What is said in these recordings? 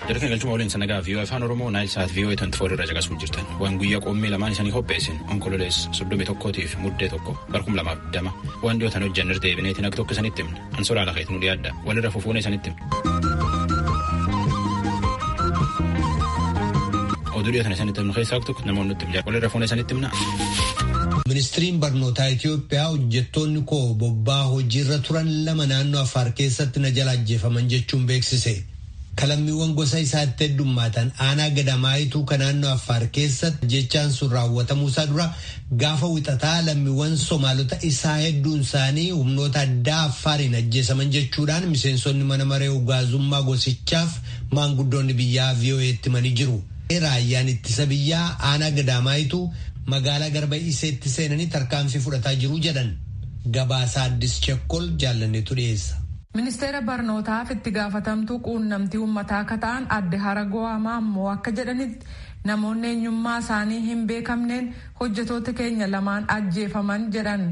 Jarri galchuma waliin sanagaa viiyoo afaan Oromoo naayil saat viiyoo tanti foor irra caqasuu jirtan. Waan guyyaa qoommee lamaan isanii qopheessin onkololees soddomii tokkootiif muddee tokko barkum lamaaf dama. Waan dhiyootan hojjannar deebineetiin akka tokko isanitti himna. Ansoraa lafeet nu dhiyaadda. Walirra fufuun isanitti himna. Oduu dhiyootan isanitti himnu keessaa tokko namoonni nutti himna. Walirra fufuun isanitti himna. Ministiriin barnootaa Itoophiyaa hojjettoonni koo bobbaa hojiirra turan lama naannoo Affaar keessatti na jala ajjeefaman jechuun beeksise. Kalammiiwwan gosa isaatti heddummaatan aanaa gadamaayituu kan naannoo Affaar keessatti jechaan sun raawwatamuusaa dura gaafa wixataa lammiiwwan Somaalota isaa hedduun isaanii humnoota addaa Affaariin ajjeesaman jechuudhaan miseensonni mana maree ugaazummaa gosichaaf maanguddoonni biyyaa VOA'tti himanii jiru. Raayyaan ittisa biyyaa aanaa gadamaayituu magaalaa garba iseetti seenanii tarkaanfii fudhataa jiru jedhan gabaasaa addis chekkol jaallanneetu dhiyeessa. ministeera barnootaaf itti gaafatamtuu quunnamtii uummataa akka ta'an adde haragoo ammoo akka jedhanitti namoonni eenyummaa isaanii hin beekamneen hojjetoota keenya lamaan ajjeefaman jedhan.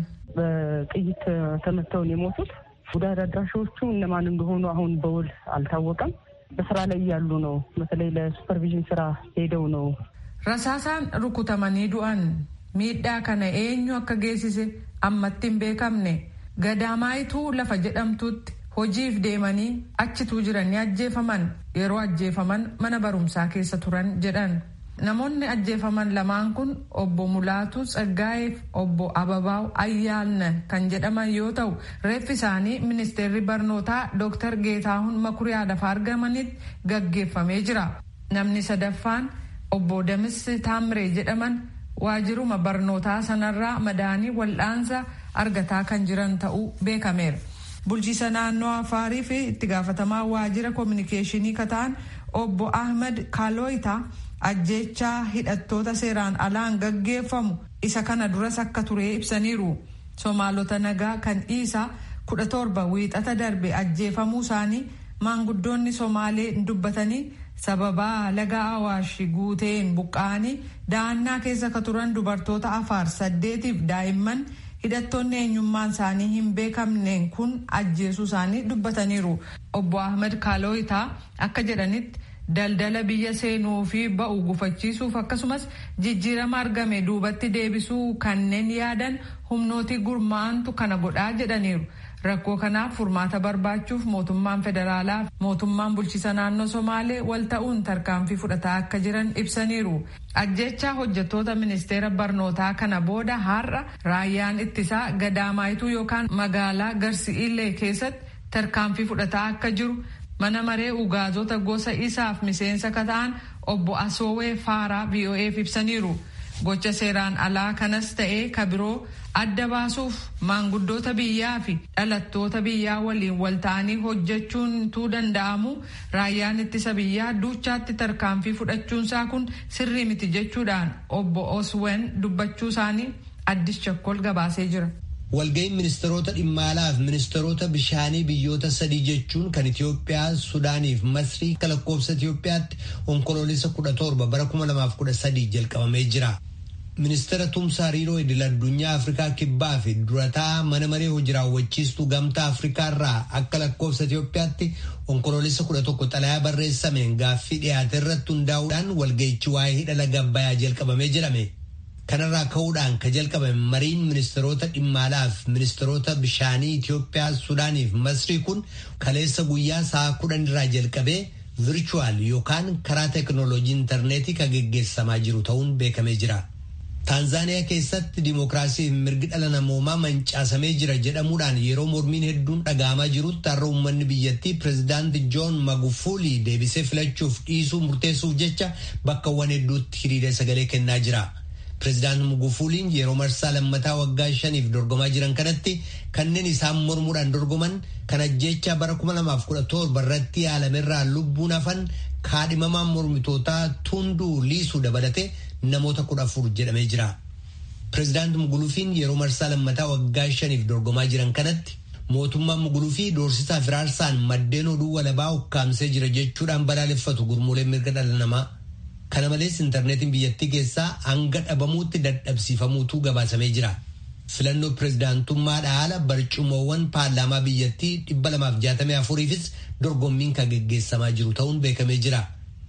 በጥይት ተመተው ነው የሞቱት። ጉዳት አድራሾቹ እነማን እንደሆኑ አሁን በውል አልታወቀም። በስራ ላይ እያሉ ነው። በተለይ ለሱፐርቪዥን ስራ ሄደው ነው Rasaasaan rukutamanii du'an miidhaa kana eenyu akka geessise ammatti hin beekamne gadamaayituu lafa jedhamtutti hojiif deemanii achituu jiranii ajjeefaman yeroo ajjeefaman mana barumsaa keessa turan jedhan. Namoonni ajjeefaman lamaan kun obbo Mulaatu Tsaggaayeef obbo Ababaaw Ayyaalna kan jedhaman yoo ta'u reeffi isaanii ministeerri barnootaa Dr. Geetaahun Makuriyaa lafa argamanitti gaggeeffamee jira. Namni sadaffaan obbo Damis Taamree jedhaman waajiruma barnootaa sanarraa madaanii wal'aansa argataa kan jiran ta'uu beekameera. Bulchiisa naannoo Afaarii fi itti gaafatamaa waajira koominikeeshinii kataan obbo Ahmed Kaaloyitaa ajjeechaa hidhattoota seeraan alaan gaggeeffamu isa kana duras akka ture ibsaniiru. Somaalota nagaa kan dhiisaa kudha torba wiixata darbe ajjeefamuu isaanii maanguddoonni Somaalee dubbatanii sababaa laga awaash guuteen buqqa'anii da'annaa keessa ka turan dubartoota afaar saddeetiif daa'imman hidhattoonni eenyummaan isaanii hin beekamneen kun ajjeesuu isaanii dubbataniiru. Obbo Ahmed Kaaloyitaa akka jedhanitti daldala biyya seenuu fi ba'u gufachiisuuf akkasumas jijjiirama argame duubatti deebisuu kanneen yaadan humnooti gurmaantu kana godhaa jedhaniiru. Rakkoo kanaaf furmaata barbaachuuf mootummaan federaalaa mootummaan bulchiisa naannoo Somaalee wal ta'uun tarkaanfii fudhataa akka jiran ibsaniiru. Ajjechaa hojjettoota ministeera barnootaa kana booda har'a raayyaan ittisaa gadaamaayituu yookaan magaalaa Garsi'iillee keessatti tarkaanfii fudhataa akka jiru mana maree ugaazota gosa isaaf miseensa ka ta'an obbo Asoowee Faaraa VOA'f ibsaniiru. Gocha seeraan alaa kanas ta'ee ka biroo adda baasuuf maanguddoota biyyaa fi dhalattoota biyyaa waliin wal ta'anii hojjechuun tuu danda'amu raayyaan ittisa biyyaa duuchaatti tarkaanfii fudhachuunsaa kun sirrii miti jechuudhaan obbo Oswen dubbachuu isaanii addis chakkol gabaasee jira. Walga'iin ministeerota dhimma alaa fi ministeerota bishaanii biyyoota sadii jechuun kan Itoophiyaa, Sudaanii fi Masrii akka lakkoofsa Itoophiyaatti onkoloolessa kudha torba bara kuma lamaaf kudha sadii jalqabamee jira. Ministeera Tumsaa Hariiroo Idil Addunyaa Afrikaa Kibbaa fi durataa mana maree hojii raawwachiistuu gamtaa Afrikaa irraa akka lakkoofsa Itoophiyaatti onkoloolessa kudha tokko xalayaa barreessameen gaaffii dhiyaate irratti hundaa'uudhaan walga'ichi waa'ee hidha laga Abbayyaa jalqabamee jedhame. Kanarraa ka'uudhaan ka jalqabame mariin ministeerota dhimma alaa fi ministeerota bishaanii Itoophiyaa, Sudaanii fi Masrii kun kaleessa guyyaa sa'a kudhan irraa jalqabee virchuwaal yookaan karaa teekinooloojii intarneetii kan geggeessamaa jiru ta'uun beekamee jira. Taanzaaniyaa keessatti dimookiraasii fi mirgi dhala namoomaa mancaasamee jira jedhamuudhaan yeroo mormiin hedduun dhaga'amaa jirutti har'a uummanni biyyattii pireezidaanti Joon Magufuli deebisee filachuuf dhiisuu murteessuuf jecha bakkawwan hedduutti hiriiree sagalee kennaa jira. Pireezidaanti Magufuliin yeroo marsaa lammataa waggaa shaniif dorgomaa jiran kanatti kanneen isaan mormuudhaan dorgoman kan ajjeechaa bara 2017 irratti yaalamerraa lubbuun hafan kaadhimamaan mormitootaa Tunduu Liisuu dabalatee namoota kudha afur jedhamee jira. Pireezidaanti Mugulufiin yeroo marsaa lammataa waggaa shaniif dorgomaa jiran kanatti mootummaan Mugulufii doorsisaa firaarsaan maddeen oduu walabaa ukkaamsee jira jechuudhaan balaaleffatu gurmuuleen mirga dhala namaa. Kana malees intarneetiin biyyattii keessaa hanga dhabamuutti dadhabsiifamuutu gabaasamee jira. Filannoo pireezidaantummaadha haala barcumoowwan paarlaamaa biyyattii dhibba lamaaf jaatamii afuriifis dorgommiin kan geggeessamaa jiru ta'uun beekamee jira.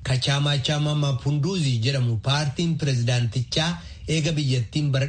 Kachaamachaama Mapunduuzi jedhamu paartiin pirezidaantichaa eega biyyattiin bara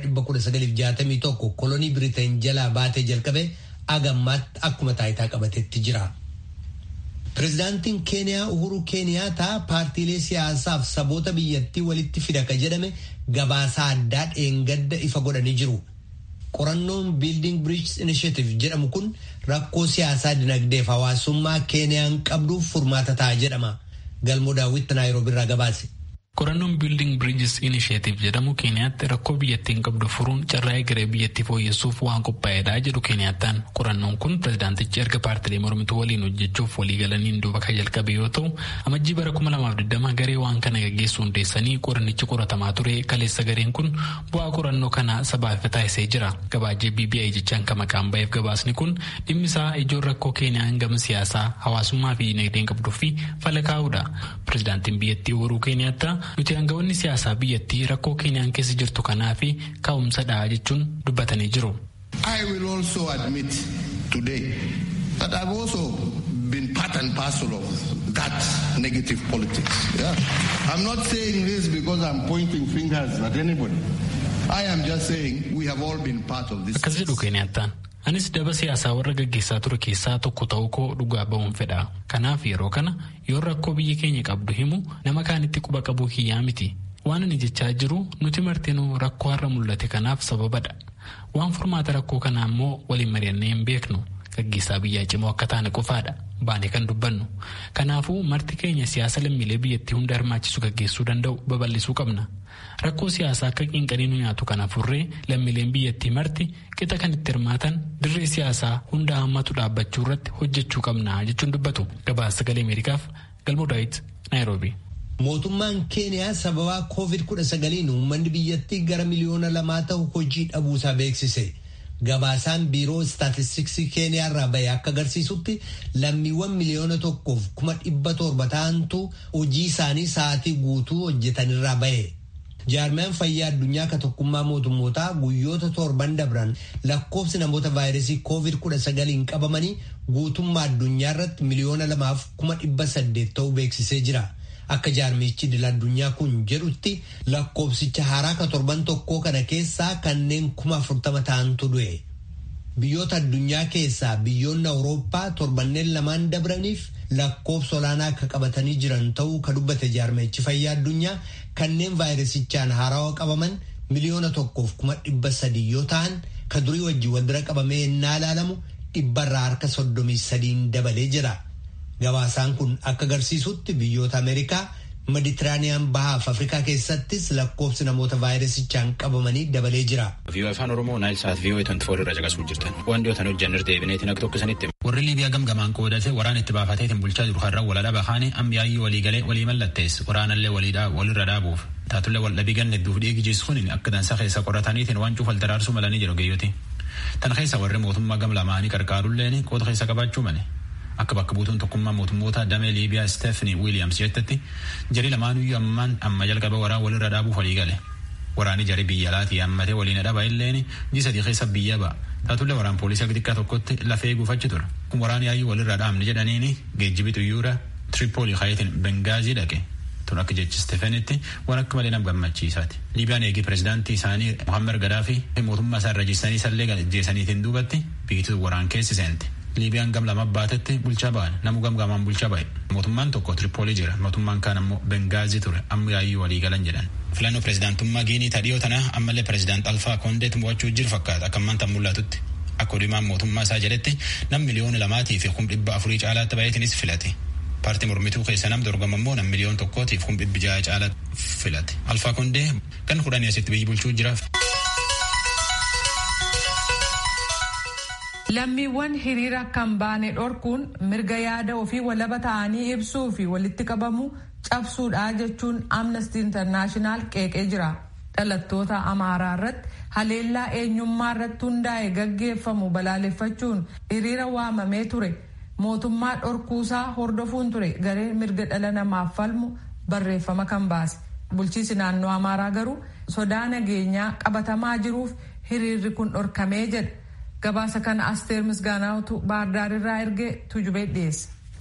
1961 kolonii Biriteen jalaa baatee jalqabe agammaatti akkuma taayitaa qabatetti jira. Pirezidaantiin Keeniyaa Uhuru Keeniyaataa paartiilee siyaasaaf saboota biyyattii walitti fida ka jedhame gabaasaa addaa dheengadda ifa godhanii jiru. Qorannoon Building Bridges Initiative jedhamu kun rakkoo siyaasaa dinagdeef hawaasummaa Keeniyaan qabduuf furmaata ta'a jedhama. Galmoo daawwitti Naayiroobi irraa gabaase. Qorannoon Building Bridges Initiative jedhamu Keeniyaatti rakkoo biyyattiin qabdu furuun carraa egeree biyyattii fooyyessuuf waan qophaa'edha jedhu Keeniyattaan. Qorannoon kun pirezidaantichi erga paartilee mormituu waliin hojjechuuf walii galaniin duuba kan jalqabe yoo ta'u, amajjii bara 2020 garee waan kana gaggeessuu hundeessanii qorannichi qoratamaa ture kaleessa gareen kun bu'aa qorannoo kana sabaaf taasisee jira. Gabaajee BBI jechaan kan maqaan ba'eef gabaasni kun dhimmi isaa ijoon rakkoo Keeniyaan gama siyaasaa, hawaasummaa fi dinagdeen qabduu fi fala kaa'udha. Pirezidaantiin biyyattii Uhuru Keeniyaattaa nuti aangawoonni siyaasaa biyyattii rakkoo keeniyaan keessa jirtu kanaa fi ka'umsadha jechuun dubbatanii jiru. I will also admit today that I've also been part and parcel of that negative politics. Yeah. I'm not saying this because I'm pointing fingers at anybody. I am just saying we have all been part of this. Akkas jedhu Keeniyattaan. Anis daba siyaasaa warra gaggeessaa ture keessaa tokko ta'uu koo dhugaa ba'uun fedha. Kanaaf yeroo kana yoo rakkoo biyyi keenya qabdu himu nama kaanitti quba qabuu kiyyaa miti. Waan ani jechaa jiru nuti martinuu rakkoo har'a mul'ate kanaaf sababadha. Waan furmaata rakkoo kanaa immoo waliin mari'annee hin beeknu. Gaggeessaa biyyaa cimoo akka taane qofaadha. Baanee kan dubbannu. Kanaafuu marti keenya siyaasa lammiilee biyyattii hunda hirmaachisu gaggeessuu danda'u babal'isuu qabna. Rakkoo siyaasaa akka qinqanii nu nyaatu kana furree lammiileen biyyattii marti qixa kan itti hirmaatan dirree siyaasaa hunda hammatu dhaabbachuu irratti hojjechuu qabna jechuun dubbatu. Gabaasa sagalee Ameerikaaf Galmoo Daawit Naayiroobi. Mootummaan Keeniyaa sababaa COVID-19 uummanni biyyattii gara miliyoona lamaa ta'u hojii dhabuusaa beeksise. Gabaasaan biiroo istaatistiksii Keeniyaa irraa bahe akka agarsiisutti lammiiwwan miliyoona tokkoof kuma dhibba torba ta'antu hojii isaanii sa'aatii guutuu hojjetanirraa bahe. Jaarmiyaan fayyaa addunyaa ka tokkummaa mootummootaa guyyoota torban dabran lakkoofsi namoota vaayirasii COVID-19 qabamanii guutummaa addunyaa irratti miliyoona lamaaf kuma dhibba saddeet ta'uu beeksisee jira. Akka jaarmichi idil addunyaa kun jedhutti lakkoofsicha haaraa ka torban tokkoo kana keessaa kanneen kuma afurtama ta'antu du'e. Biyyoota addunyaa keessaa biyyoonni Awurooppaa torbanneen lamaan dabraniif lakkoofsa olaanaa akka qabatanii jiran ta'uu ka dubbate jaarmichi fayyaa addunyaa kanneen vaayirasichaan haarawaa qabaman miliyoona tokkoof kuma dhibba sadii yoo ta'an ka durii wajjin wal bira qabamee innaa ilaalamu dhibbarraa harka soddomii sadiin dabalee jira. Gabaasaan kun akka agarsiisutti biyyoota Ameerikaa Meditiraaniyaan bahaaf Afrikaa keessattis lakkoofsi namoota vaayirasichaan qabamanii dabalee jira. Viiyoo afaan Oromoo naayil saat viiyoo itti foolii irra caqasuu jirtan. Waan dhiyootan hojjannis deebineetiin akka tokko sanitti. Warri Liibiyaa gamgamaan qoodate waraan itti baafateetiin bulchaa jiru har'a wal dhabaa bahaane amma yaayyii walii galee walii mallattees waraanallee walirra dhaabuuf. Taatullee wal dhabii ganne duuf dhiigi jiisuun akka dansa keessa qorataniitiin waan cuufal daraarsuu malanii jiru geeyyoti. Tan keessa warri mootummaa gam lamaanii qarqaarulleen qooda keessa qabaachuu male. Akka bakka buutuun tokkummaa mootummoota damee Liibiyaa Steefani Wiiliyaams jettetti jari lamaanuyyuu ammaan amma jalqaba waraan walirra dhaabuuf walii gale. Waraanni jari biyya alaatii hammatee waliin dhaba illeen ji sadii keessa biyya ba'a. Taatullee waraan poolisii xixiqqaa tokkotti lafee guufachi ture. Kun waraan yaayyuu walirra dhaabne jedhaniini geejjibi xiyyoora Tripoli kayetiin Bengaazii dhaqe. Tun akka jechi Steefanitti waan akka malee nama gammachiisaati. Liibiyaan eegi pirezidaantii isaanii Muhammad Gadaafi mootummaa isaa irra jistanii sallee ajjeesaniitiin duubatti biituu waraan keessi seente. Liibiyaan gam lama baatetti bulchaa ba'an namu gam gamaan bulchaa ba'e. Mootummaan tokko Tripoli jira mootummaan kaan ammoo Bengaazii ture amma yaayyuu walii galan jedhan. Filannoo pirezidaantummaa Giinii tadhiyoo tana ammallee pirezidaant Alfaa Kondeet mo'achuu jiru fakkaata akka ammaan tan mul'atutti. Akka odumaan mootummaa isaa jedhetti nam miliyoona lamaatii fi kum dhibba afurii caalaatti baay'atinis filate. Paartii mormituu keessa nam dorgama immoo nam miliyoon tokkootiif kum dhibbi jaha caalaatti filate. Alfaa Kondee kan kudhanii asitti biyyi bulchuu jira. Lammiiwwan hiriira kan baane dhorkuun mirga yaada ofii walaba ta'anii ibsuu fi walitti qabamu cabsuudha jechuun Amnesty International qeeqee jira. Dhalattoota Amaaraa irratti haleellaa eenyummaa irratti hundaa'e gaggeeffamu balaaleffachuun hiriira waamamee ture. Mootummaa dhorkuusaa hordofuun ture garee mirga dhala namaaf falmu barreeffama kan baase. Bulchiisi naannoo Amaaraa garuu sodaa nageenyaa qabatamaa jiruuf hiriirri kun dhorkamee jedha. gabaasa kana asteer misgaanaatu baardaarirraa ergee tujubee dhiyeesse.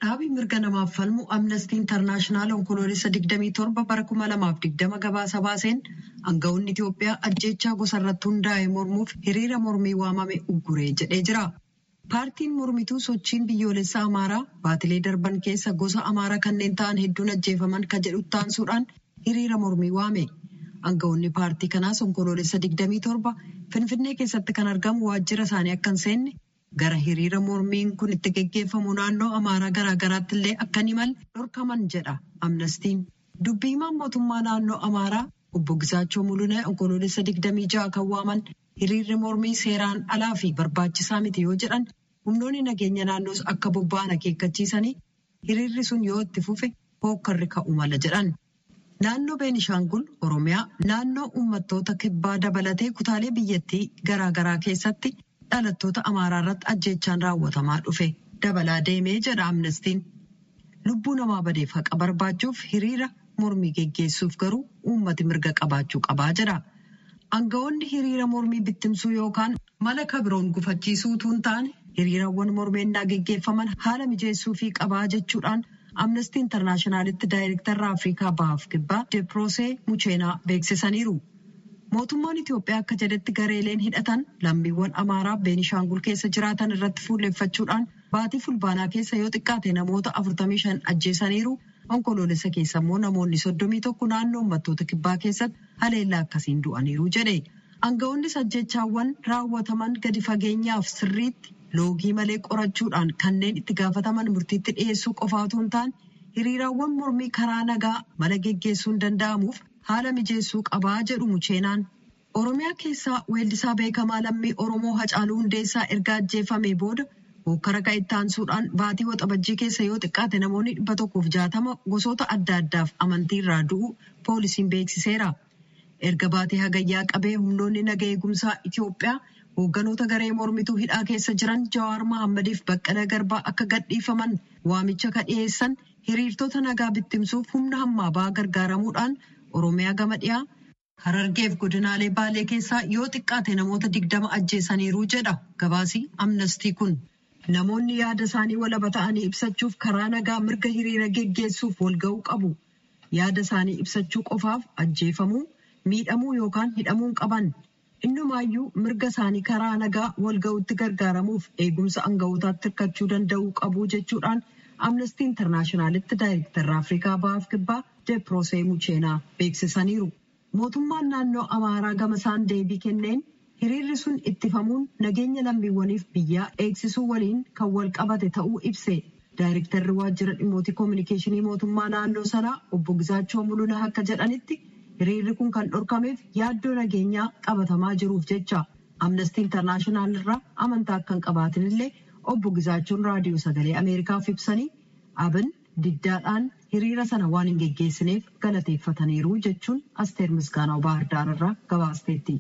Dhaabii mirga namaaf falmu Amnestii Intarnaashinaal onkoloolessa 27 bara 2020 gabaasa baaseen aangawoonni Itoophiyaa ajjeechaa gosa irratti hundaa'e mormuuf hiriira mormii waamame ugguree jedhee jira. Paartiin mormituu sochiin biyyoolessa Amaaraa baatilee darban keessa gosa Amaaraa kanneen ta'an hedduun ajjeefaman kan jedhu taansuudhaan hiriira mormii waame. Aangawoonni paartii kanaas onkoloolessa 27 Finfinnee keessatti kan argamu waajjira isaanii akka hin seenne gara hiriira mormiin kun itti geggeeffamu naannoo Amaaraa garaagaraatti illee akka hin imalle dhorkaman jedha amnestiin. Dubbii himaan mootummaa naannoo Amaaraa obbo Gisaachoo Mulunee onkoloolessa 26 kan waaman hiriirri mormii seeraan alaa fi barbaachisaa miti yoo jedhan humnoonni nageenya naannoos akka bobba'an akeekkachiisanii hiriirri sun yoo itti fufe hookkarri ka'u mala jedhan. Naannoo Beenishaangul Oromiyaa naannoo uummattoota kibbaa dabalatee kutaalee biyyattii garaagaraa keessatti dhalattoota Amaaraa irratti ajjeechaan raawwatamaa dhufe dabalaa deemee jedha amnestiin. Lubbuu namaa badeef haqa barbaachuuf hiriira mormii geggeessuuf garuu uummati mirga qabaachuu qabaa jedha. Aangawoonni hiriira mormii bittimsuu yookaan mala kabiroon gufachiisuu utuu hin taane hiriirawwan mormeennaa geggeeffaman haala mijeessuu fi qabaa jechuudhaan amnestii intarnaashinaalitti daayirektarra afrikaa bahaaf kibbaa deeproosee mucheenaa beeksisaniiru. Mootummaan Itoophiyaa akka jedhetti gareeleen hidhatan lammiiwwan Amaaraa Beenishaangul keessa jiraatan irratti fuulleeffachuudhaan baatii fulbaanaa keessa yoo xiqqaate namoota 45 ajjeesaniiru. Onkoloolessa keessa immoo namoonni 31 naannoo uummattoota kibbaa keessatti haleellaa akkasiin du'aniiru jedhe. Aangawoonnis ajjechaawwan raawwataman gadi fageenyaaf sirriitti loogii malee qorachuudhaan kanneen itti gaafataman murtiitti dhiyeessuu qofa otoo hin taane hiriiraawwan mormii karaa nagaa mala geggeessuun danda'amuuf haala mijeessuu qabaa jedhu mucheenaan. Oromiyaa keessaa weellisaa beekamaa lammii Oromoo Hacaaluu Hundeessaa erga ajjeefamee booda hokkara ka'e itti aansuudhaan baatii waxabajjii keessa yoo xiqqaate namoonni dhibba tokkoof jaatama gosoota adda addaaf amantii irraa du'u poolisiin beeksiseera. Erga baatii hagayyaa qabee humnoonni naga eegumsaa Itoophiyaa hoogganoota garee mormituu hidhaa keessa jiran Jawaar Mahaammadiif Baqqalaa Garbaa akka gadhiifaman waamicha ka dhiyeessan hiriirtota nagaa bittimsuuf humna hammaa ba'aa gargaaramuudhaan Oromiyaa gama dhiyaa Harargeef godinaalee Baalee keessaa yoo xiqqaate namoota digdama ajjeesaniiru jedha gabaasii amnestii kun. Namoonni yaada isaanii walaba ta'anii ibsachuuf karaa nagaa mirga hiriira geggeessuuf walga'uu qabu. Yaada isaanii ibsachuu qofaaf ajjeefamuu, miidhamuu yookaan hidhamuun qaban. Innumaayyuu mirga isaanii karaa nagaa walga'uutti gargaaramuuf eegumsa aanga'ootaatti hirkachuu danda'uu qabu jechuudhaan amnestii intarnaashinaalitti daayirektarra Afrikaa Bahaaf Kibbaa Deeproosee Mucheenaa beeksisaniiru. Mootummaan naannoo Amaaraa gama isaan deebii kenneen hiriirri sun ittifamuun nageenya lammiiwwaniif biyyaa eegsisuu waliin kan wal qabate ta'uu ibse. Daayirektarri waajjira dhimmoota koominikeeshinii mootummaa naannoo sanaa obbo Gizaachoo Mulunaa akka jedhanitti hiriirri kun kan dhorkameef yaaddoo nageenyaa qabatamaa jiruuf jecha. Amnestii Intarnaashinaal irraa amantaa akka hin qabaatin illee obbo Gizaachoon raadiyoo sagalee Ameerikaaf ibsanii abin diddaadhaan hiriira sana waan hin geggeessineef galateeffataniiru jechuun asteer misgaanaa baahirdaar irraa gabaasteetti.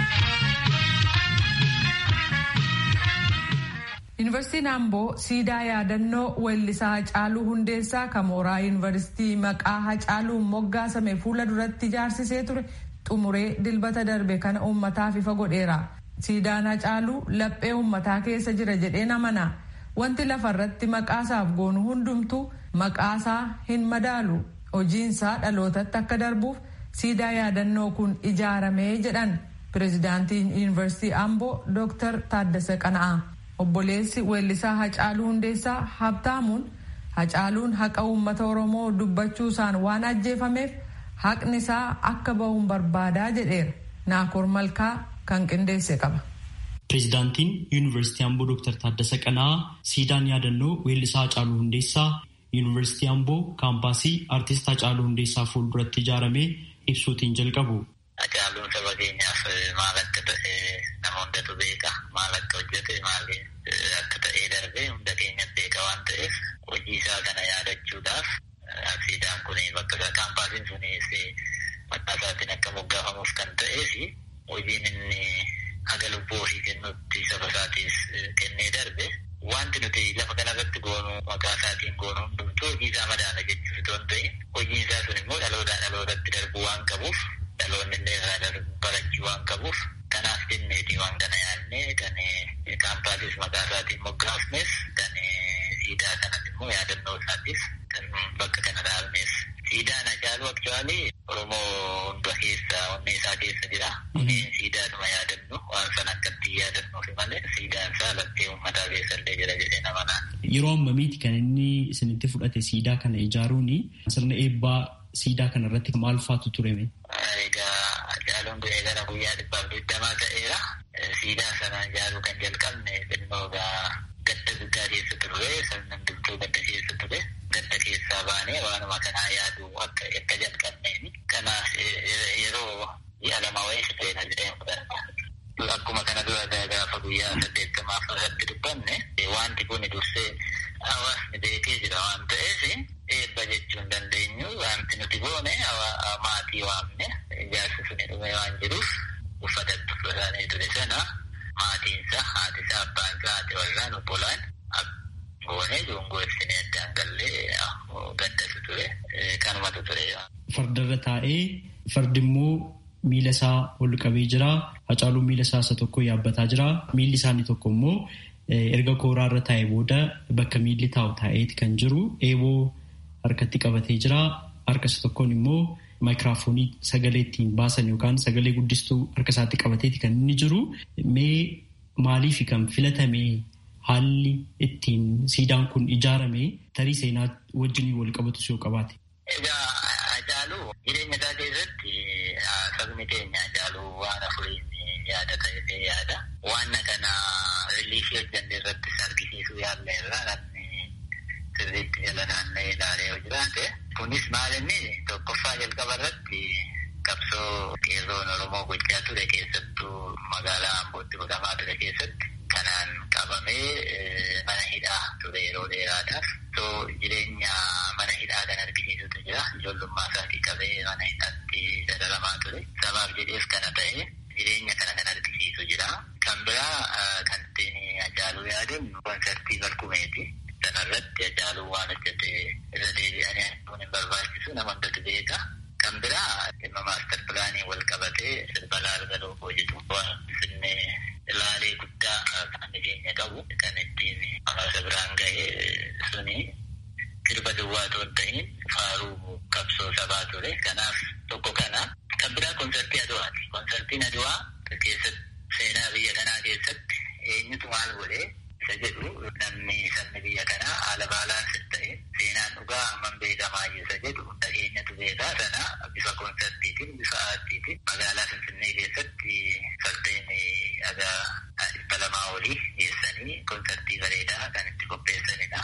Yuunivarsiitiin Amboo siidaa yaadannoo weellisaa Hacaaluu Hundeessaa kan mooraa yuunivarsiitii maqaa Hacaaluun moggaasame fuula duratti ijaarsisee ture xumuree dilbata darbe kana uummataaf ifa godheera. Siidaan Hacaaluu laphee uummataa keessa jira jedheen amana. Wanti lafarratti maqaasaaf goonu hundumtuu maqaasaa hin madaalu. Hojiinsaa dhalootatti akka darbuuf siidaa yaadannoo kun ijaaramee jedhan pirezidaantiin yuunivarsiitii Amboo Dr. Taaddasa Qana'aa. Obboleessi weellisaa Hacaaluu Hundeessaa Habtaamuun Hacaaluun haqa uummata Oromoo dubbachuusaan waan ajjeefameef haqni isaa akka bahuun barbaadaa jedheera. Naakoor Malkaa kan qindeesse qaba. Pireezidaantiin Yuunivarsiitii Amboo Dr. Taaddasa Qana'aa siidaan yaadannoo weellisaa Hacaaluu Hundeessaa Yuunivarsiitii Amboo kaampaasii Artist Hacaaluu Hundeessaa fuulduratti ijaaramee ibsuutiin jalqabu. Hacaaluun saba keenyaaf maal akka ta'e nama hundatu beeka. Maal akka hojjete maal akka ta'ee darbe hunda keenya beeka waan ta'eef hojii isaa kana yaadachuudhaaf siidaan kun bakka kaampaasiin sun maqaa isaatiin akka moggaafamuuf kan ta'ee fi hojiin inni haga lubbuu ofii kennutti saba isaatiif kennee darbe wanti nuti lafa kanarratti goonu maqaa isaatiin goonu hundumtuu hojii isaa madaala jechuuf otoo hin ta'in hojiin isaa sun immoo dhalootaa dhalootatti darbuu waan qabuuf dhaloonni illee irraa barachuu waan qabuuf kanaaf jenneeti waan kana yaadnee kan kaampaasis maqaa isaatiin moggaafnes kan siidaa kanas immoo yaadannoo isaatiif kan bakka kana dhaabneef. Siidaan Hacaaluu aktuwaalii Oromoo hunda keessa onnee isaa keessa jira. Siidaadhuma yaadannu waan sana akkatti yaadannuufi malee siidaan isaa lattee uummataa keessa illee jira jedhee nama naan. Yeroo ammamiiti kan inni isinitti fudhate siidaa kana ijaaruun sirna eebbaa siidaa kana irratti maal faatu tureme? Egaa Hacaaluun du'ee gara guyyaa dhibbaaf digdamaa ta'eera. Siidaa sana ijaaruu kan jalqabne xinnoo gadda guddaa keessa turre sirna bultuu gadda keessa ture. Gadda keessaa baanee waanuma kanaa yaadu akka akka jalqabneeni. Kanaaf yeroo ji'a lama wayii seena jedhee fudhata. Akkuma kana dura gaafa guyyaa saddeettamaaf irratti dubbanne wanti kun dursee hawaasni beekee jira waan ta'eef eebba jechuu hin dandeenyu wanti nuti goone maatii waamne ijaarsi suni dhume waan jiruuf uffata uffatanii ture sana maatiinsa haatisaa abbaansaa haati warraan obbolaan goonee joongoo ibsinee addaan gallee gaddatu ture kanumatu ture. Fardarra taa'ee fardi immoo miila isaa ol qabee jira. Hacaaluun miila isaa isa tokko yaabbataa jira. Miilli isaanii tokko immoo erga kooraarra taa'ee booda bakka miilli taa'u taa'eeti kan jiru. Eeboo harkatti qabatee jira. Harka isa tokkoon immoo maayikiraafoonii sagalee ittiin baasan yookaan sagalee guddistuu harka isaatti qabateeti kan inni jiru. Mee maaliif kan filatame haalli ittiin siidaan kun ijaarame tarii seenaa wajjin wal qabatus yoo qabaate. Egaa Hacaaluu jireenya isaa keessatti sabni keenya Hacaaluu waan afuriin yaada ta'ee yaada. Waan kana riiliifii hojjanne irrattis argisiisuu yaadne irraa namni sirriitti jala naanna'ee ilaalee yoo jiraate. Kunis maal inni tokkoffaa jalqaba irratti qabsoo qeerroon Oromoo gochaa ture keessattuu magaalaa Ambootti godhamaa ture keessatti kanaan qabamee mana hidhaa ture yeroo dheeraadhaaf. So jireenya mana hidhaa kan argisiisutu jira. Ijoollummaa isaatii qabee mana hidhaatti dararamaa ture. Sabaaf jedheef kana ta'e jireenya kana kan argisiisu jira. Kan biraa kan ittiin Hacaaluu yaadannu konsartii Barkumeeti. Sanarratti Hacaaluu waan hojjete irra deebi'anii kun hin barbaachisu nama hundatu beeka. Kan biraa dhimma maastar pilaanii wal qabatee sirba laalga lookoo jedhu waan finnee ilaalee guddaa kan keenya qabu kan ittiin hawaasa biraan ga'e suni sirba duwwaa otoo hin ta'in faaruu qabsoo sabaa ture. Kanaaf tokko kana kan biraa konsartii Aduwaati. Konsartiin Aduwaa keessatti seenaa biyya kanaa keessatti eenyutu maal godhee isa jedhu namni sabni biyya kanaa haala baalaansii ta'e seenaan dhugaa hammam beekamaa isa jedhu dhageenyatu beekaa sana bifa konsartiitiin bifa aartiitiin magaalaa Finfinnee keessatti fardeen dhagaa dhibba lamaa olii geessanii konsartii bareedaa kan itti qopheessanidha.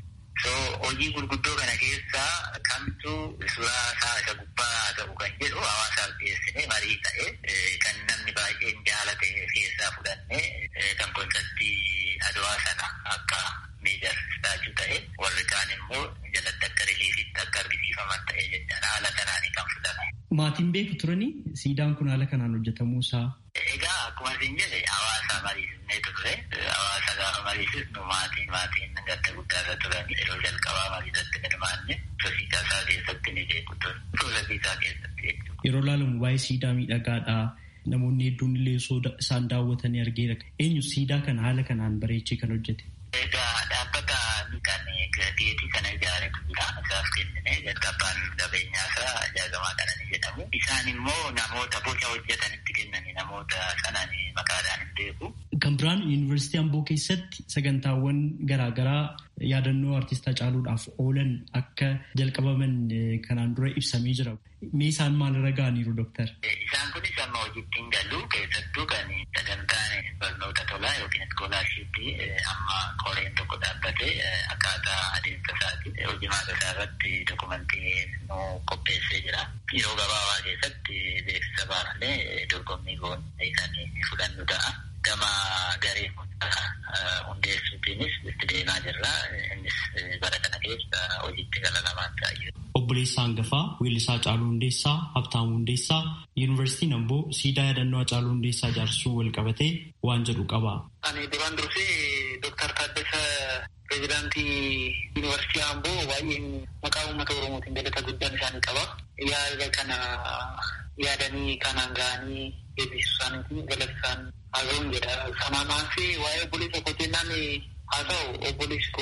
So hojii gurguddoo kana keessaa kamtu suuraa isaa isa gubbaa haa ta'u kan jedhu hawaasaaf dhiyeessine marii ta'e kan namni baay'een jaalate keessaa fudhannee kan konsartii adawaa sana akka miidhagsaachuu ta'e warri kaan immoo jalatti akka riliifitti akka argisiifaman ta'e jechaadha haala kanaanii kan fudhame. Maatiin beeku turani siidaan kun haala kanaan hojjetamuu isaa. Egaa akkuma isin jedhe hawaasa mariisisnee turre hawaasa gaafa mariisisnu maatiin maatiin gadda guddaa irra turan yeroo jalqabaa mariisatti hirmaanne sosiisaa isaa keessatti ni beeku ture sosiisaa keessatti jechuudha. Yeroo ilaalamu waa'ee siidaa miidhagaadhaa namoonni hedduun illee isaan daawwatanii argeera. Eenyu siidaa kana haala kanaan bareechee kan hojjete? Egaa dhaabbata kan geetii kana ijaaretu jira. Isaaf kennine jalqabaan qabeenyaa isaa ijaaramaa kana ni jedhamu. Isaan immoo namoota boca hojjetanitti kennani namoota sanaan maqaadhaan hin beeku. Kan biraan yuunivarsiitii Amboo keessatti sagantaawwan garaagaraa yaadannoo artistaa caaluudhaaf oolan akka jalqabaman kanaan dura ibsamee jira. Mee isaan maalirra ga'aniiru dooktar? Isaan kunis amma hojiitti hin galu keessattuu kan sagantaan barnoota tolaa yookiin iskoolaarshiippii amma koreen tokko dhaabbatee akkaataa adeemsa isaati hojimaata isaa irratti dokumentii nu qopheessee jira. Yeroo gabaabaa keessatti beeksisa baafnee dorgommii goonee kan fudhannu ta'a. Gama garee hundeessuutiinis itti deemaa jirra. Innis bara kana keessa hojiitti gala lamaan taa'ee. Obboleessaa hangafaa weellisaa Caaluu Hundeessaa Habtaamuu Hundeessaa Yuunivarsiitiin Amboo siidaa yaadannoo Caaluu Hundeessaa ijaarsuu wal qabatee waan jedhu qaba. Ani duraan dursee Dooktar Taaddasa pireezidaantii Yuunivarsiitii Amboo baay'een maqaa uummata Oromootiin galata guddaan isaanii qaba. Yaada kana yaadanii kanaan ga'anii eebbisuu isaaniitiin galata isaan haasa'uun jedha. Sanaan aansee waa'ee obboleessa koo jennaan haa ta'u obboleessi koo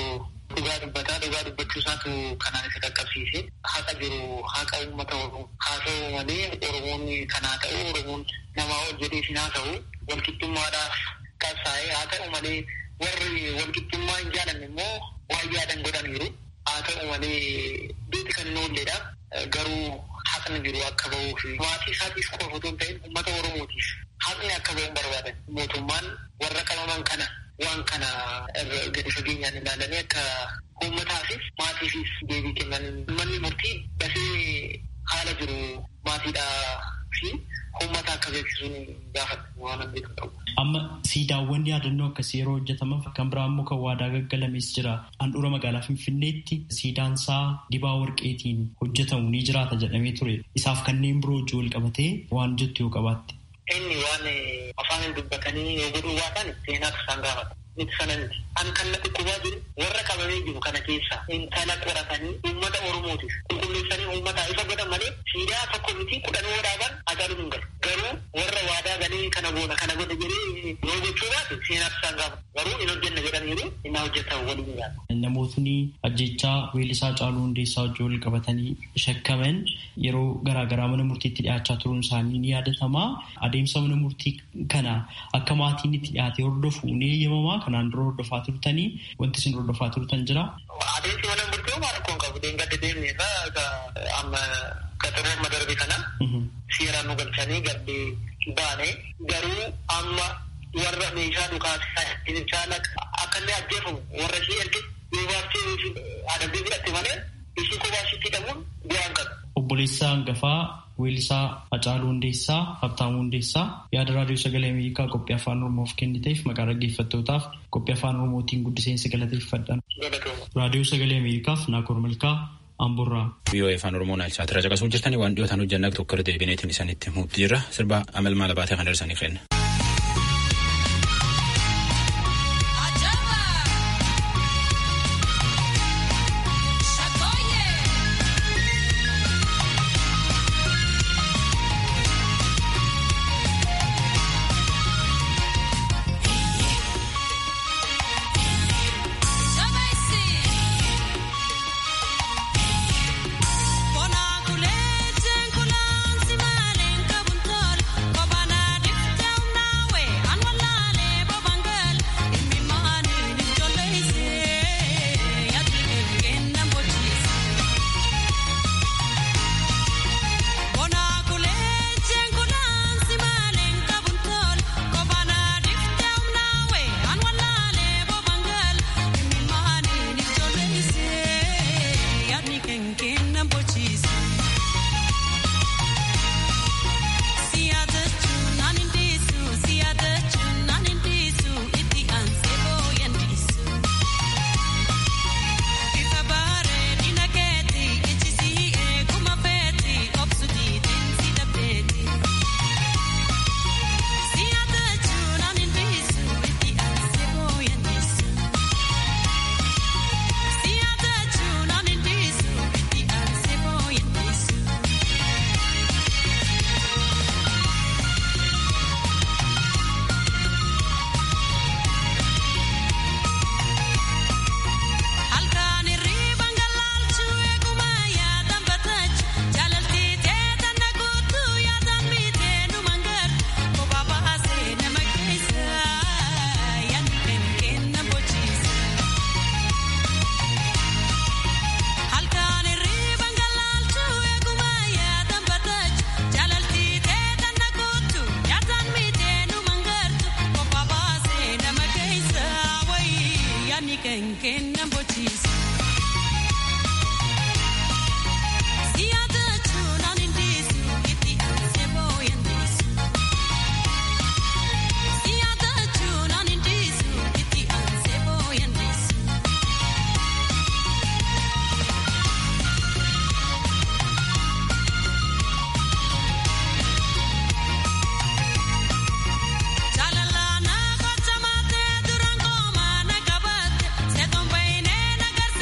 dhugaa dubbataa dhugaa dubbachuu isaatu kanaan isa qaqqabsiise haqa jiru haqa uummata oromoo haa ta'u malee oromoon kanaa ta'u oromoon namaa hojjetee sin haa ta'u walqixxummaadhaaf qabsaa'ee haa ta'u malee warri walqixxummaa hin jaalanne immoo waayyaadhan godhaniiru haa ta'u malee beeti kan hin oolledha garuu haqni jiru akka ba'uu fi maatii isaatiif qofa otoo hin ta'in uummata oromootiif haqni akka ba'uun barbaadan mootummaan warra qabaman kana waan kana gadi fageenyaan ilaalanii akka uummataafis maatiifis deebii kennan manni murtii dafee haala jiru maatiidhaa fi uummata akka beeksisuun gaafata waan beeku ta'u. Amma siidaawwan yaadannoo akkasii yeroo hojjetaman kan biraa immoo kan waadaa gaggalamees jira. Handhuura magaalaa Finfinneetti siidaan isaa dibaa warqeetiin hojjetamu ni jiraata jedhamee ture. Isaaf kanneen biroo wajjin wal qabatee waan jettu yoo qabaatte. Inni waan afaan dubbatanii yoo godhuu baatan seenaatu isaan gaafata. Miti sana miti. An kan natti qubaa jiru warra qabamee jiru kana keessa intala qoratanii uummata Oromootiif qulqulleessanii uummataa ifa godhan malee siidaa tokko miti kudhan dhaaban ajaa'ibu hin galu. Garuu warra waadaa galee kana goona kana godha jedhee yoo gochuu baate seenaatu isaan gaafata. Garuu hin hojjenna jedhaniiru inni hojjetan waliin ilaala. Namootni ajjechaa weellisaa Caaluu Hundeessaa wajjin wal qabatanii shakkaman yeroo garaagaraa mana murtiitti dhiyaachaa turuun isaanii ni yaadatama. Adeemsa mana murtii kana akka maatiin itti dhiyaate hordofu ni eeyyamamaa. Kanaan dura hordofaa turtanii wanti isin hordofaa turtan jira. Adeemsi mana murtii maal akkuma qabu deemgadde deemne irraa amma qaxaroo amma darbe kana seeraan nu galchanii gaddee baane garuu amma warra meeshaa dhukaasa caala akka inni ajjeefamu warra ishee erge yoo baaftee adabdee fudhatte malee ishee kophaa isheetti hidhamuun bu'aan qabu. Obboleessaa hangafaa weellisaa Hacaaluu Hundeessaa Habtaamuu Hundeessaa yaada raadiyoo sagalee Ameerikaa qophii afaan Oromoof kenniteef maqaa dhaggeeffattootaaf qophii afaan Oromootiin guddiseensa galateeffadhan. Raadiyoo sagalee Ameerikaaf Naakoor Malkaa Amburraa. Biyyoon afaan Oromoo naalchaa tira caqasuu jirtanii waan dhiyootaan hojjannaa tokko irra deebineetiin isaanitti murtii jirra sirba amal maala baatee kan darsanii kenna. Jaalala na gocha maatee duraan kooma na gabaate seeton baay'inee na garsi.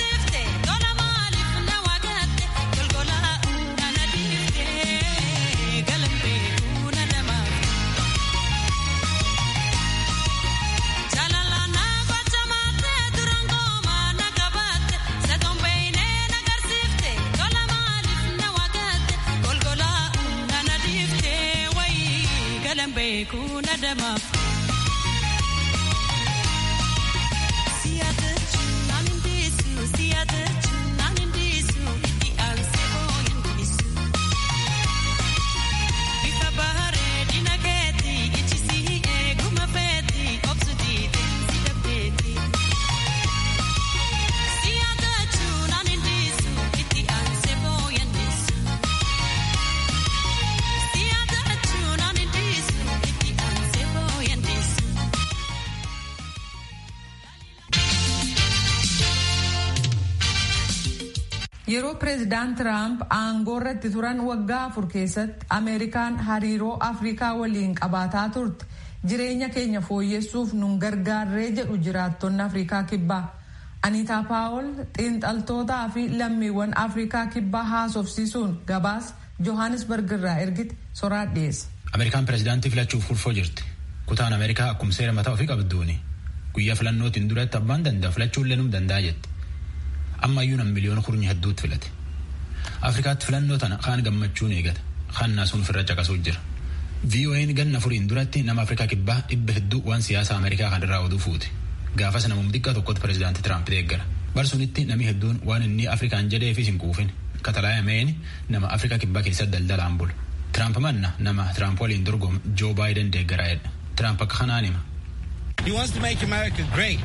yeroo pireezidaant tiraamp aangoo irratti turan waggaa afur keessatti ameerikaan hariiroo afrikaa waliin qabaataa turte jireenya keenya fooyyessuuf nun gargaarree jedhu jiraattonni afrikaa kibbaa aniitaa paawol xiinxaltootaa fi lammiiwwan afrikaa kibbaa haasofsiisuun gabaas johannesburg irraa ergite soraa dhiyeessa. ameerikaan pireezidaantii filachuuf kurfoo jirti kutaan ameerikaa akkuma seera mataa ofii qabduuni guyyaa filannootiin duratti abbaan danda'a filachuullee num danda'a jette. ammayyuu nam miliyoona kurnya hedduutti filate afrikaatti filannoo tana kaan gammachuun eegata kaan naasuun ofirra caqasuu jira vo'n ganna furiin duratti nama afrikaa kibbaa dhibba hedduu waan siyaasa ameerikaa kan irraa oduu fuute gaafas namum xiqqaa tokkotti pireezidaanti tiraamp deeggara barsunitti namni hedduun waan inni afrikaan jedheefis hin quufin katalaayameen nama afrikaa kibbaa keessatti daldalaan bulu tiraamp manna nama tiraamp waliin dorgomu joo baayiden deeggaraa'edha tiraamp akka kanaan hima. He wants to make America great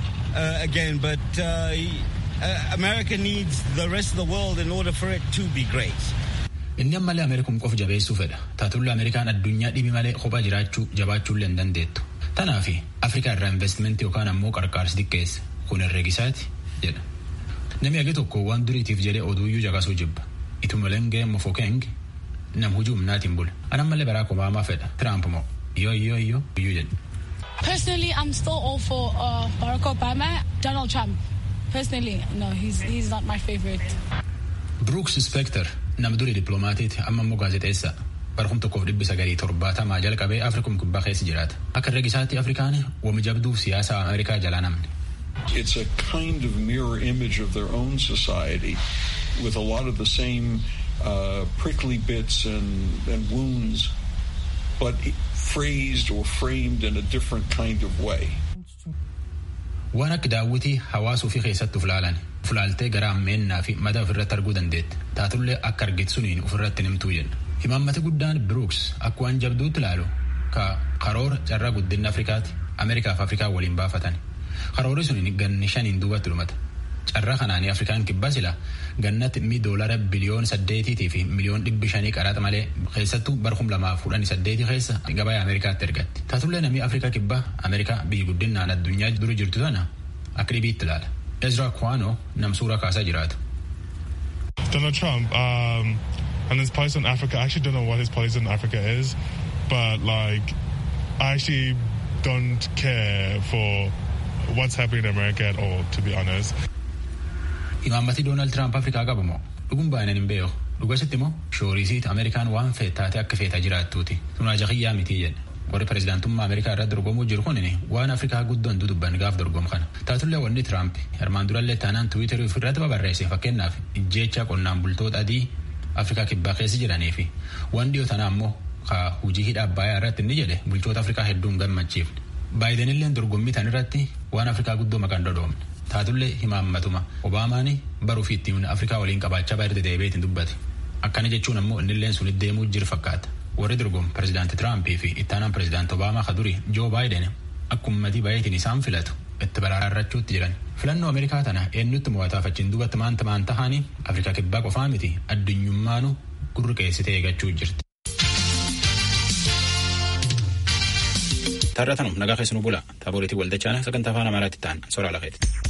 uh, again, but uh, Uh, America needs the rest of the world in order for it to be great. Inni ammallee Ameerikum qof jabeessuu fedha. Taatulla Ameerikaan addunyaa dhibi malee kophaa jiraachuu jabaachuullee hin dandeettu. Tanaaf Afrikaa irraa investimentii yookaan ammoo qarqaarsi xiqqeessa. Kun herreegisaati jedha. Namni hagi tokko waan duriitiif jedhee oduuyyuu caqasuu jibba. Itumalenge Mofokeng nam hujii humnaatiin bula. An ammallee Barack Obama fedha. Trump moo yoo yoo yoo iyyuu jedha. Personally, I'm still all for uh, Barack Obama, Donald Trump. Personally, no, he's he's not my favorite. Brooks Spector nama durii dippiloomaatiiti amma immoo gaazexeessa barkum tokkoof dhibbi sagalii torbaatamaa jalqabee afrikum kibbaa keessa jiraata akka herreegisaatti afrikaan wami jabduuf siyaasa ameerikaa jalaa namne. It's a kind of mirror image of their own society with a lot of the same uh, prickly bits and, and wounds, but phrased or framed in a different kind of way. waan akka daawwitii hawaasa ofii keessatti uf laalan fulaaltee gara ammeennaa fi mataa ofirratti arguu dandeette taatullee akka argite suniin ofirratti nimtuu jenna himaammati guddaan biruuks akka waan jabduutti ilaalu ka karoora carraa guddinna afrikaati ameerikaa fi afrikaa waliin baafatan karoorri suniin ganni shaniin duubatti dhumata carraa kanaanii afrikaan kibbaa sila gannatti mi doolara biliyoon saddeetiitii fi miliyoon dhibbi shanii qaraxa malee keessattuu barkum lamaaf kudhanii saddeetii keessa gabaa ameerikaatti ergatti taatullee namni afrikaa kibbaa ameerikaa biyyi guddinaan addunyaa dura jirtu tana akka dhibiitti ilaala ezra kwano nam suuraa kaasaa jiraatu. Donald Trump um, and his policy on Africa, I actually don't know what his policy on Africa is, but like, I actually don't care for what's happening in America at all, to be honest. Imaammati Doonaald Tiraamp Afrikaa qabu moo dhugum baay'inaan hin beeku dhugasitti immoo shoorisiit Ameerikaan waan feetaate akka feetaa jiraattuuti tunaa jahiyyaa mitii jedhe warri pireezidaantummaa Ameerikaa irratti dorgomuu jiru kun waan Afrikaa guddoon dudubban gaaf dorgomu kana taatullee wanni Tiraamp armaan durallee taanaan tiwiiterii ofirratti babarreesse fakkeenyaaf ijjeecha qonnaan bultoota adii Afrikaa kibbaa keessa jiranii fi waan dhiyoo tanaa immoo hujii hidha abbayaa irratti inni jedhe bulchoota Afrikaa hedduun gammachiifne baayidenillee dorgommii tan irratti waan Afrikaa guddoo maqaan dhodhoomne taatullee himaammatuma obaamaan baruu fi ittiin afrikaa waliin qabaachaa baay'ee deebi'eetiin dubbate akkana jechuun ammoo innilleen sun deemuu jiru fakkaata warri dorgomu pireezidaanti tiraampii fi ittaanaan pireezidaanti obaamaa ka durii joo baayiden akkuma ummatii baay'eetiin isaan filatu itti baraarrachuutti jiran filannoo ameerikaa tana eenyutti mo'ataaf achiin duubatti maanta maanta haanii afrikaa kibbaa qofaa miti addunyummaanu gurri qeessitee eeggachuu jirti. Taarratanum nagaa keessanuu bula. Taaboleetii waldachaana sagantaa afaan Amaaraatti ta'an soraa lafeeti.